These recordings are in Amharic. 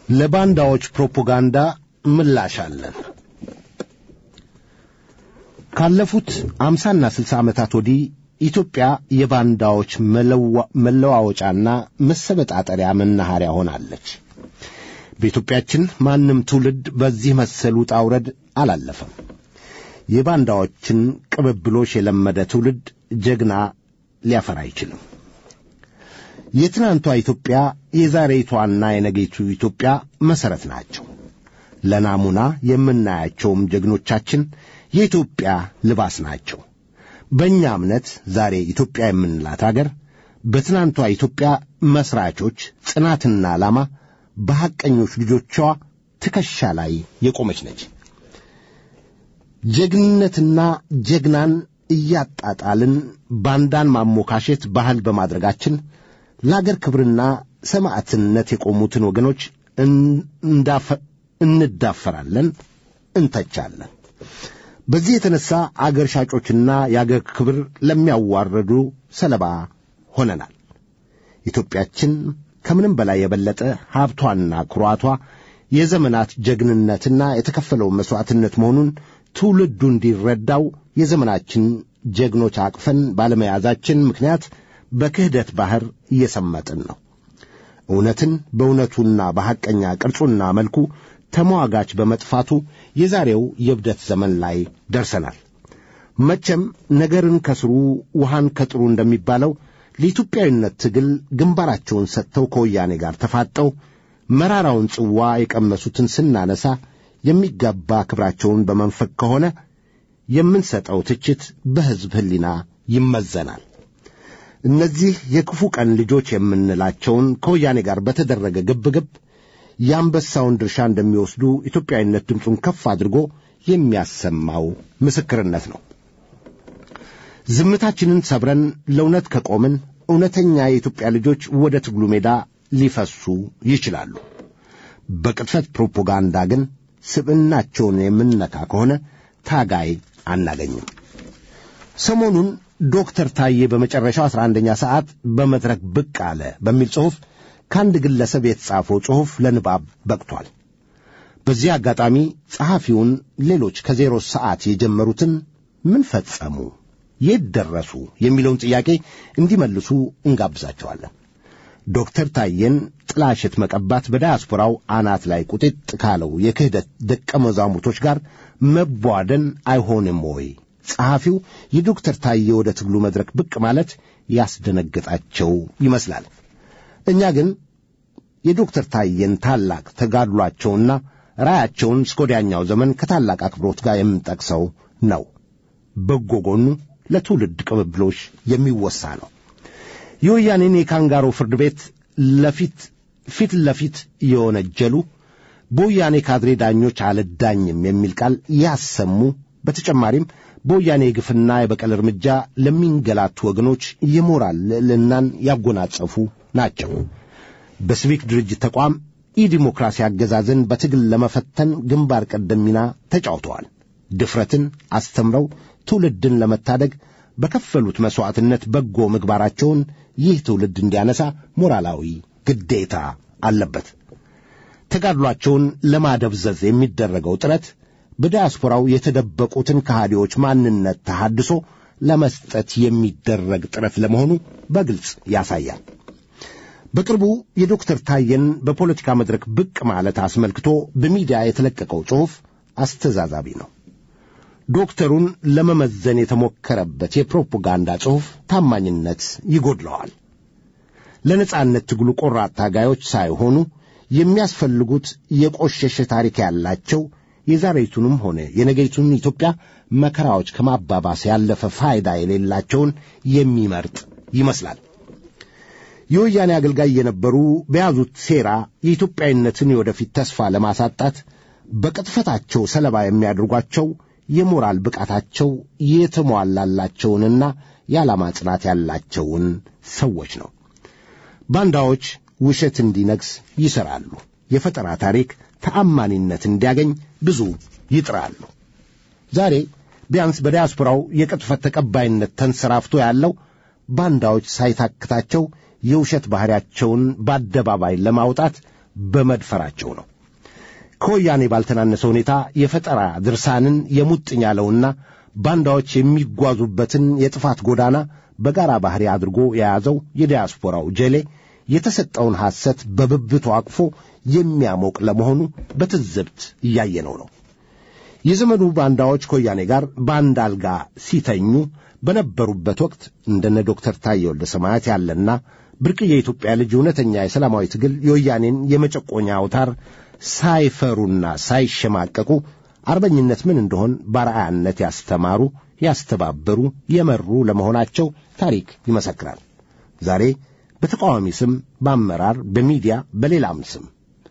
ለባንዳዎች ፕሮፓጋንዳ ምላሽ አለን። ካለፉት አምሳና ስልሳ ዓመታት ወዲህ ኢትዮጵያ የባንዳዎች መለዋወጫና መሰበጣጠሪያ መናኸሪያ ሆናለች። በኢትዮጵያችን ማንም ትውልድ በዚህ መሰል ውጣ ውረድ አላለፈም። የባንዳዎችን ቅብብሎሽ የለመደ ትውልድ ጀግና ሊያፈራ አይችልም። የትናንቷ ኢትዮጵያ የዛሬቷና የነገይቱ ኢትዮጵያ መሠረት ናቸው። ለናሙና የምናያቸውም ጀግኖቻችን የኢትዮጵያ ልባስ ናቸው። በእኛ እምነት ዛሬ ኢትዮጵያ የምንላት አገር በትናንቷ ኢትዮጵያ መሥራቾች ጽናትና ዓላማ በሐቀኞች ልጆቿ ትከሻ ላይ የቆመች ነች። ጀግንነትና ጀግናን እያጣጣልን ባንዳን ማሞካሸት ባህል በማድረጋችን ለአገር ክብርና ሰማዕትነት የቆሙትን ወገኖች እንዳፈራለን፣ እንተቻለን። በዚህ የተነሳ አገር ሻጮችና የአገር ክብር ለሚያዋረዱ ሰለባ ሆነናል። ኢትዮጵያችን ከምንም በላይ የበለጠ ሀብቷና ኩራቷ የዘመናት ጀግንነትና የተከፈለው መሥዋዕትነት መሆኑን ትውልዱ እንዲረዳው የዘመናችን ጀግኖች አቅፈን ባለመያዛችን ምክንያት በክህደት ባሕር እየሰመጥን ነው። እውነትን በእውነቱና በሐቀኛ ቅርጹና መልኩ ተሟጋች በመጥፋቱ የዛሬው የእብደት ዘመን ላይ ደርሰናል። መቼም ነገርን ከስሩ ውሃን ከጥሩ እንደሚባለው ለኢትዮጵያዊነት ትግል ግንባራቸውን ሰጥተው ከወያኔ ጋር ተፋጠው መራራውን ጽዋ የቀመሱትን ስናነሳ የሚገባ ክብራቸውን በመንፈግ ከሆነ የምንሰጠው ትችት በሕዝብ ሕሊና ይመዘናል። እነዚህ የክፉ ቀን ልጆች የምንላቸውን ከወያኔ ጋር በተደረገ ግብግብ የአንበሳውን ድርሻ እንደሚወስዱ ኢትዮጵያዊነት ድምፁን ከፍ አድርጎ የሚያሰማው ምስክርነት ነው። ዝምታችንን ሰብረን ለእውነት ከቆምን እውነተኛ የኢትዮጵያ ልጆች ወደ ትግሉ ሜዳ ሊፈሱ ይችላሉ። በቅጥፈት ፕሮፓጋንዳ ግን ስብዕናቸውን የምንነካ ከሆነ ታጋይ አናገኝም። ሰሞኑን ዶክተር ታዬ በመጨረሻው አስራ አንደኛ ሰዓት በመድረክ ብቅ አለ በሚል ጽሑፍ ከአንድ ግለሰብ የተጻፈው ጽሑፍ ለንባብ በቅቷል። በዚህ አጋጣሚ ጸሐፊውን ሌሎች ከዜሮ ሰዓት የጀመሩትን ምን ፈጸሙ፣ የት ደረሱ የሚለውን ጥያቄ እንዲመልሱ እንጋብዛቸዋለን። ዶክተር ታዬን ጥላሸት መቀባት በዳያስፖራው አናት ላይ ቁጢጥ ካለው የክህደት ደቀ መዛሙርቶች ጋር መቧደን አይሆንም ወይ? ጸሐፊው የዶክተር ታዬ ወደ ትግሉ መድረክ ብቅ ማለት ያስደነገጣቸው ይመስላል። እኛ ግን የዶክተር ታዬን ታላቅ ተጋድሏቸውና ራያቸውን እስከ ወዲያኛው ዘመን ከታላቅ አክብሮት ጋር የምንጠቅሰው ነው። በጎ ጎኑ ለትውልድ ቅብብሎሽ የሚወሳ ነው። የወያኔን የካንጋሮ ፍርድ ቤት ለፊት ፊት ለፊት የወነጀሉ በወያኔ ካድሬ ዳኞች አልዳኝም የሚል ቃል ያሰሙ፣ በተጨማሪም በወያኔ የግፍና የበቀል እርምጃ ለሚንገላቱ ወገኖች የሞራል ልዕልናን ያጎናጸፉ ናቸው። በሲቪክ ድርጅት ተቋም ኢዲሞክራሲ አገዛዝን በትግል ለመፈተን ግንባር ቀደም ሚና ተጫውተዋል። ድፍረትን አስተምረው ትውልድን ለመታደግ በከፈሉት መሥዋዕትነት በጎ ምግባራቸውን ይህ ትውልድ እንዲያነሳ ሞራላዊ ግዴታ አለበት። ተጋድሏቸውን ለማደብዘዝ የሚደረገው ጥረት በዲያስፖራው የተደበቁትን ከሃዲዎች ማንነት ተሃድሶ ለመስጠት የሚደረግ ጥረት ለመሆኑ በግልጽ ያሳያል። በቅርቡ የዶክተር ታዬን በፖለቲካ መድረክ ብቅ ማለት አስመልክቶ በሚዲያ የተለቀቀው ጽሑፍ አስተዛዛቢ ነው። ዶክተሩን ለመመዘን የተሞከረበት የፕሮፓጋንዳ ጽሑፍ ታማኝነት ይጎድለዋል። ለነጻነት ትግሉ ቆራጥ ታጋዮች ሳይሆኑ የሚያስፈልጉት የቆሸሸ ታሪክ ያላቸው የዛሬቱንም ሆነ የነገይቱን ኢትዮጵያ መከራዎች ከማባባስ ያለፈ ፋይዳ የሌላቸውን የሚመርጥ ይመስላል። የወያኔ አገልጋይ የነበሩ በያዙት ሴራ የኢትዮጵያዊነትን የወደፊት ተስፋ ለማሳጣት በቅጥፈታቸው ሰለባ የሚያደርጓቸው የሞራል ብቃታቸው የተሟላላቸውንና የዓላማ ጽናት ያላቸውን ሰዎች ነው። ባንዳዎች ውሸት እንዲነግስ ይሠራሉ። የፈጠራ ታሪክ ተአማኒነት እንዲያገኝ ብዙ ይጥራሉ። ዛሬ ቢያንስ በዲያስፖራው የቅጥፈት ተቀባይነት ተንሰራፍቶ ያለው ባንዳዎች ሳይታክታቸው የውሸት ባሕሪያቸውን በአደባባይ ለማውጣት በመድፈራቸው ነው። ከወያኔ ባልተናነሰ ሁኔታ የፈጠራ ድርሳንን የሙጥኝ ያለውና ባንዳዎች የሚጓዙበትን የጥፋት ጎዳና በጋራ ባሕሪ አድርጎ የያዘው የዲያስፖራው ጀሌ የተሰጠውን ሐሰት በብብቱ አቅፎ የሚያሞቅ ለመሆኑ በትዝብት እያየነው ነው። የዘመኑ ባንዳዎች ከወያኔ ጋር በአንድ አልጋ ሲተኙ በነበሩበት ወቅት እንደነ ዶክተር ታዬ ወልደ ሰማያት ያለና ብርቅዬ የኢትዮጵያ ልጅ እውነተኛ የሰላማዊ ትግል የወያኔን የመጨቆኛ አውታር ሳይፈሩና ሳይሸማቀቁ አርበኝነት ምን እንደሆን በአርአያነት ያስተማሩ፣ ያስተባበሩ፣ የመሩ ለመሆናቸው ታሪክ ይመሰክራል። ዛሬ በተቃዋሚ ስም፣ በአመራር፣ በሚዲያ፣ በሌላም ስም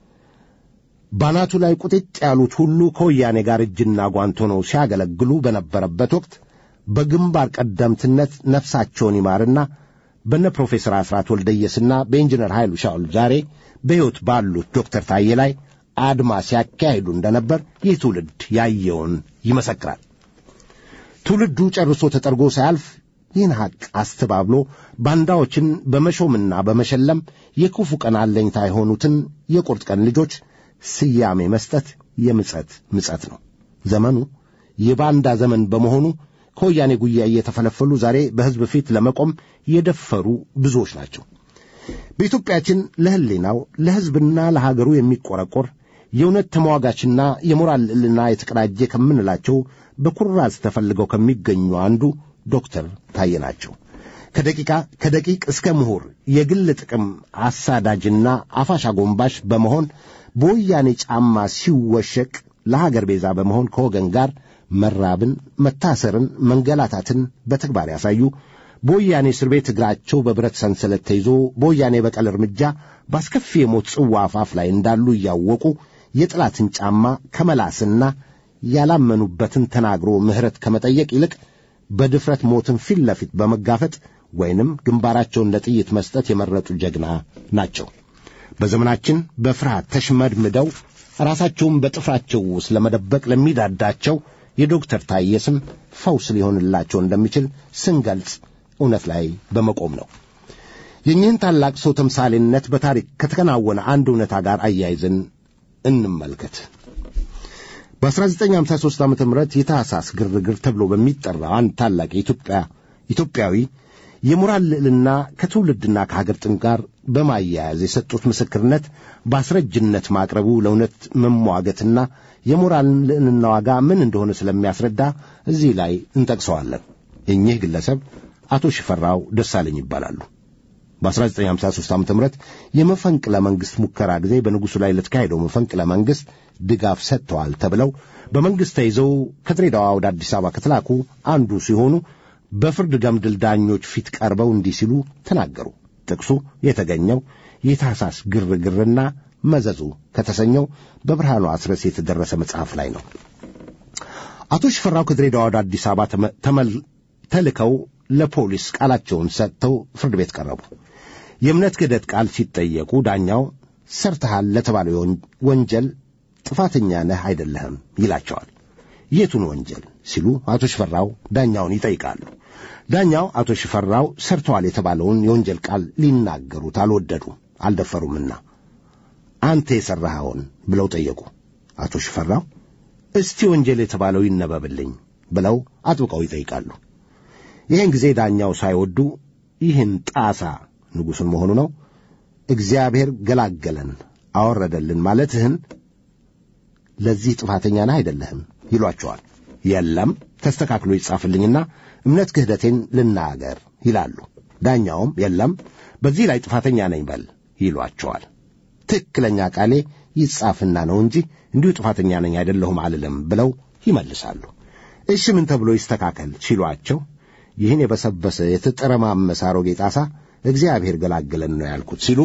ባናቱ ላይ ቁጥጥ ያሉት ሁሉ ከወያኔ ጋር እጅና ጓንት ሆነው ሲያገለግሉ በነበረበት ወቅት በግንባር ቀደምትነት ነፍሳቸውን ይማርና በነ ፕሮፌሰር አስራት ወልደየስና በኢንጂነር ኃይሉ ሻውል ዛሬ በሕይወት ባሉት ዶክተር ታዬ ላይ አድማ ሲያካሂዱ እንደነበር ይህ ትውልድ ያየውን ይመሰክራል። ትውልዱ ጨርሶ ተጠርጎ ሳያልፍ ይህን ሐቅ አስተባብሎ ባንዳዎችን በመሾምና በመሸለም የክፉ ቀን አለኝታ የሆኑትን የቁርጥ ቀን ልጆች ስያሜ መስጠት የምጸት ምጸት ነው። ዘመኑ የባንዳ ዘመን በመሆኑ ከወያኔ ጉያ እየተፈለፈሉ ዛሬ በሕዝብ ፊት ለመቆም የደፈሩ ብዙዎች ናቸው። በኢትዮጵያችን ለሕሊናው ለሕዝብና ለሀገሩ የሚቆረቆር የእውነት ተሟጋችና የሞራል ልዕልና የተቀዳጀ ከምንላቸው በኩራዝ ተፈልገው ከሚገኙ አንዱ ዶክተር ታዬ ናቸው። ከደቂቃ ከደቂቅ እስከ ምሁር የግል ጥቅም አሳዳጅና አፋሽ አጎንባሽ በመሆን በወያኔ ጫማ ሲወሸቅ ለሀገር ቤዛ በመሆን ከወገን ጋር መራብን፣ መታሰርን፣ መንገላታትን በተግባር ያሳዩ በወያኔ እስር ቤት እግራቸው በብረት ሰንሰለት ተይዞ በወያኔ በቀል እርምጃ በአስከፊ የሞት ጽዋ አፋፍ ላይ እንዳሉ እያወቁ የጠላትን ጫማ ከመላስና ያላመኑበትን ተናግሮ ምሕረት ከመጠየቅ ይልቅ በድፍረት ሞትን ፊት ለፊት በመጋፈጥ ወይንም ግንባራቸውን ለጥይት መስጠት የመረጡ ጀግና ናቸው። በዘመናችን በፍርሃት ተሽመድምደው ራሳቸውን በጥፍራቸው ውስጥ ለመደበቅ ለሚዳዳቸው የዶክተር ታዬ ስም ፈውስ ሊሆንላቸው እንደሚችል ስንገልጽ እውነት ላይ በመቆም ነው። የኚህን ታላቅ ሰው ተምሳሌነት በታሪክ ከተከናወነ አንድ እውነታ ጋር አያይዘን እንመልከት። በ1953 ዓ ም የታህሳስ ግርግር ተብሎ በሚጠራው አንድ ታላቅ የኢትዮጵያ ኢትዮጵያዊ የሞራል ልዕልና ከትውልድና ከሀገር ጥም ጋር በማያያዝ የሰጡት ምስክርነት በአስረጅነት ማቅረቡ ለእውነት መሟገትና የሞራል ልዕልና ዋጋ ምን እንደሆነ ስለሚያስረዳ እዚህ ላይ እንጠቅሰዋለን። እኚህ ግለሰብ አቶ ሽፈራው ደሳለኝ ይባላሉ። በ1953 ዓ ም የመፈንቅለ መንግሥት ሙከራ ጊዜ በንጉሡ ላይ ለተካሄደው መፈንቅለ መንግሥት ድጋፍ ሰጥተዋል ተብለው በመንግሥት ተይዘው ከድሬዳዋ ወደ አዲስ አበባ ከተላኩ አንዱ ሲሆኑ በፍርድ ገምድል ዳኞች ፊት ቀርበው እንዲህ ሲሉ ተናገሩ። ጥቅሱ የተገኘው የታህሳስ ግርግርና መዘዙ ከተሰኘው በብርሃኑ አስረስ የተደረሰ መጽሐፍ ላይ ነው። አቶ ሽፈራው ከድሬዳዋ ወደ አዲስ አበባ ተልከው ለፖሊስ ቃላቸውን ሰጥተው ፍርድ ቤት ቀረቡ። የእምነት ክህደት ቃል ሲጠየቁ ዳኛው ሰርተሃል ለተባለው ወንጀል ጥፋተኛ ነህ አይደለህም ይላቸዋል። የቱን ወንጀል ሲሉ አቶ ሽፈራው ዳኛውን ይጠይቃሉ። ዳኛው አቶ ሽፈራው ሰርተዋል የተባለውን የወንጀል ቃል ሊናገሩት አልወደዱም፣ አልደፈሩምና አንተ የሠራኸውን ብለው ጠየቁ። አቶ ሽፈራው እስቲ ወንጀል የተባለው ይነበብልኝ ብለው አጥብቀው ይጠይቃሉ። ይህን ጊዜ ዳኛው ሳይወዱ ይህን ጣሳ ንጉሡን መሆኑ ነው እግዚአብሔር ገላገለን አወረደልን ማለትህን ለዚህ ጥፋተኛ ነህ አይደለህም ይሏቸዋል። የለም ተስተካክሎ ይጻፍልኝና እምነት ክህደቴን ልናገር ይላሉ። ዳኛውም የለም በዚህ ላይ ጥፋተኛ ነኝ በል ይሏቸዋል። ትክክለኛ ቃሌ ይጻፍና ነው እንጂ እንዲሁ ጥፋተኛ ነኝ አይደለሁም አልልም ብለው ይመልሳሉ። እሺ ምን ተብሎ ይስተካከል ሲሏቸው ይህን የበሰበሰ የተጠረማመሰ አሮጌ ጣሳ እግዚአብሔር ገላገለን ነው ያልኩት ሲሉ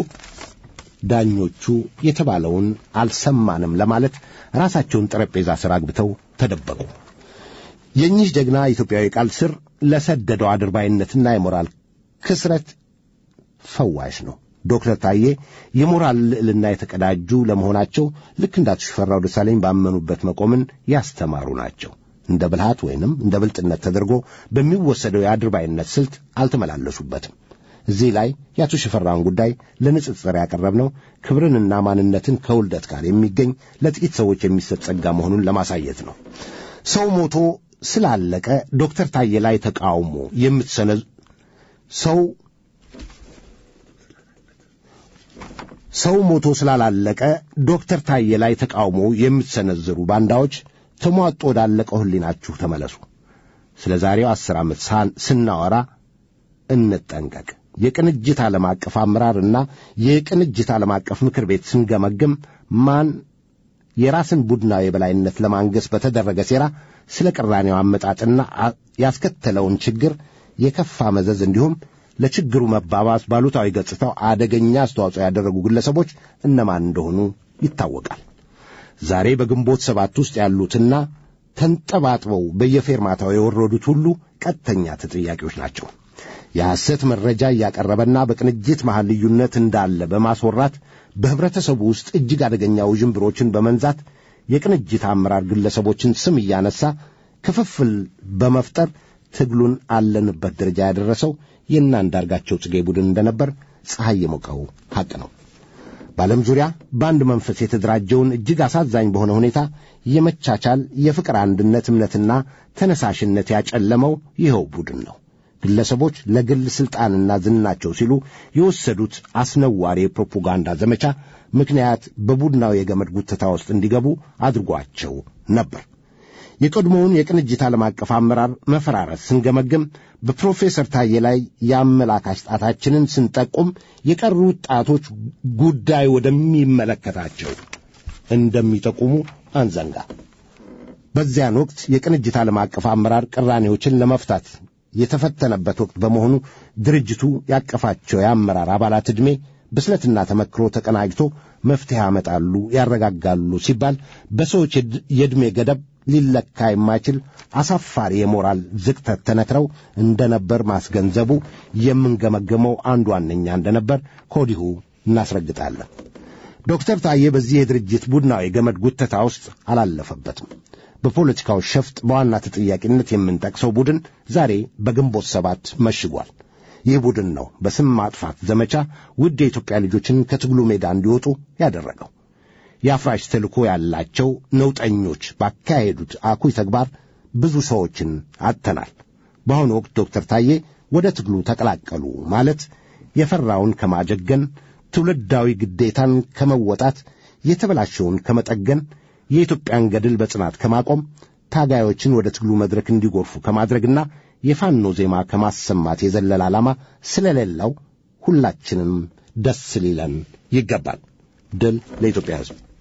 ዳኞቹ የተባለውን አልሰማንም ለማለት ራሳቸውን ጠረጴዛ ስር አግብተው ተደበቁ። የእኚህ ጀግና ኢትዮጵያዊ ቃል ስር ለሰደደው አድርባይነትና የሞራል ክስረት ፈዋሽ ነው። ዶክተር ታዬ የሞራል ልዕልና የተቀዳጁ ለመሆናቸው ልክ እንደ አቶ ሽፈራው ደሳለኝ ባመኑበት መቆምን ያስተማሩ ናቸው። እንደ ብልሃት ወይንም እንደ ብልጥነት ተደርጎ በሚወሰደው የአድርባይነት ስልት አልተመላለሱበትም። እዚህ ላይ የአቶ ሽፈራውን ጉዳይ ለንጽጽር ያቀረብነው ክብርንና ማንነትን ከውልደት ጋር የሚገኝ ለጥቂት ሰዎች የሚሰጥ ጸጋ መሆኑን ለማሳየት ነው። ሰው ሞቶ ስላለቀ ዶክተር ታዬ ላይ ተቃውሞ የምትሰነዝ ሰው ሰው ሞቶ ስላላለቀ ዶክተር ታዬ ላይ ተቃውሞ የምትሰነዝሩ ባንዳዎች ተሟጦ ወዳለቀው ሕሊናችሁ ተመለሱ። ስለ ዛሬው አስር ዓመት ስናወራ እንጠንቀቅ። የቅንጅት ዓለም አቀፍ አመራርና የቅንጅት ዓለም አቀፍ ምክር ቤት ስንገመግም ማን የራስን ቡድናዊ የበላይነት ለማንገስ በተደረገ ሴራ ስለ ቅራኔው አመጣጥና ያስከተለውን ችግር የከፋ መዘዝ እንዲሁም ለችግሩ መባባስ ባሉታዊ ገጽታው አደገኛ አስተዋጽኦ ያደረጉ ግለሰቦች እነማን እንደሆኑ ይታወቃል። ዛሬ በግንቦት ሰባት ውስጥ ያሉትና ተንጠባጥበው በየፌርማታው የወረዱት ሁሉ ቀጥተኛ ተጠያቂዎች ናቸው። የሐሰት መረጃ እያቀረበና በቅንጅት መሃል ልዩነት እንዳለ በማስወራት በኅብረተሰቡ ውስጥ እጅግ አደገኛ ውዥንብሮችን በመንዛት የቅንጅት አመራር ግለሰቦችን ስም እያነሳ ክፍፍል በመፍጠር ትግሉን አለንበት ደረጃ ያደረሰው የእነ አንዳርጋቸው ጽጌ ቡድን እንደነበር ፀሐይ የሞቀው ሐቅ ነው። በዓለም ዙሪያ በአንድ መንፈስ የተደራጀውን እጅግ አሳዛኝ በሆነ ሁኔታ የመቻቻል የፍቅር አንድነት እምነትና ተነሳሽነት ያጨለመው ይኸው ቡድን ነው። ግለሰቦች ለግል ሥልጣንና ዝናቸው ሲሉ የወሰዱት አስነዋሪ የፕሮፓጋንዳ ዘመቻ ምክንያት በቡድናዊ የገመድ ጉተታ ውስጥ እንዲገቡ አድርጓቸው ነበር። የቀድሞውን የቅንጅት ዓለም አቀፍ አመራር መፈራረስ ስንገመግም በፕሮፌሰር ታዬ ላይ የአመላካች ጣታችንን ስንጠቁም የቀሩት ጣቶች ጉዳይ ወደሚመለከታቸው እንደሚጠቁሙ አንዘንጋ። በዚያን ወቅት የቅንጅት ዓለም አቀፍ አመራር ቅራኔዎችን ለመፍታት የተፈተነበት ወቅት በመሆኑ ድርጅቱ ያቀፋቸው የአመራር አባላት ዕድሜ ብስለትና ተመክሮ ተቀናጅቶ መፍትሄ ያመጣሉ፣ ያረጋጋሉ ሲባል በሰዎች የዕድሜ ገደብ ሊለካ የማይችል አሳፋሪ የሞራል ዝቅተት ተነክረው እንደነበር ማስገንዘቡ የምንገመገመው አንዱ ዋነኛ እንደነበር ከወዲሁ እናስረግጣለን። ዶክተር ታዬ በዚህ የድርጅት ቡድናዊ ገመድ ጉተታ ውስጥ አላለፈበትም። በፖለቲካው ሸፍጥ በዋና ተጠያቂነት የምንጠቅሰው ቡድን ዛሬ በግንቦት ሰባት መሽጓል። ይህ ቡድን ነው በስም ማጥፋት ዘመቻ ውድ የኢትዮጵያ ልጆችን ከትግሉ ሜዳ እንዲወጡ ያደረገው። የአፍራሽ ተልእኮ ያላቸው ነውጠኞች ባካሄዱት አኩይ ተግባር ብዙ ሰዎችን አጥተናል። በአሁኑ ወቅት ዶክተር ታዬ ወደ ትግሉ ተቀላቀሉ ማለት የፈራውን ከማጀገን፣ ትውልዳዊ ግዴታን ከመወጣት፣ የተበላሸውን ከመጠገን፣ የኢትዮጵያን ገድል በጽናት ከማቆም፣ ታጋዮችን ወደ ትግሉ መድረክ እንዲጎርፉ ከማድረግና የፋኖ ዜማ ከማሰማት የዘለለ ዓላማ ስለሌለው ሁላችንም ደስ ሊለን ይገባል። ድል ለኢትዮጵያ ሕዝብ።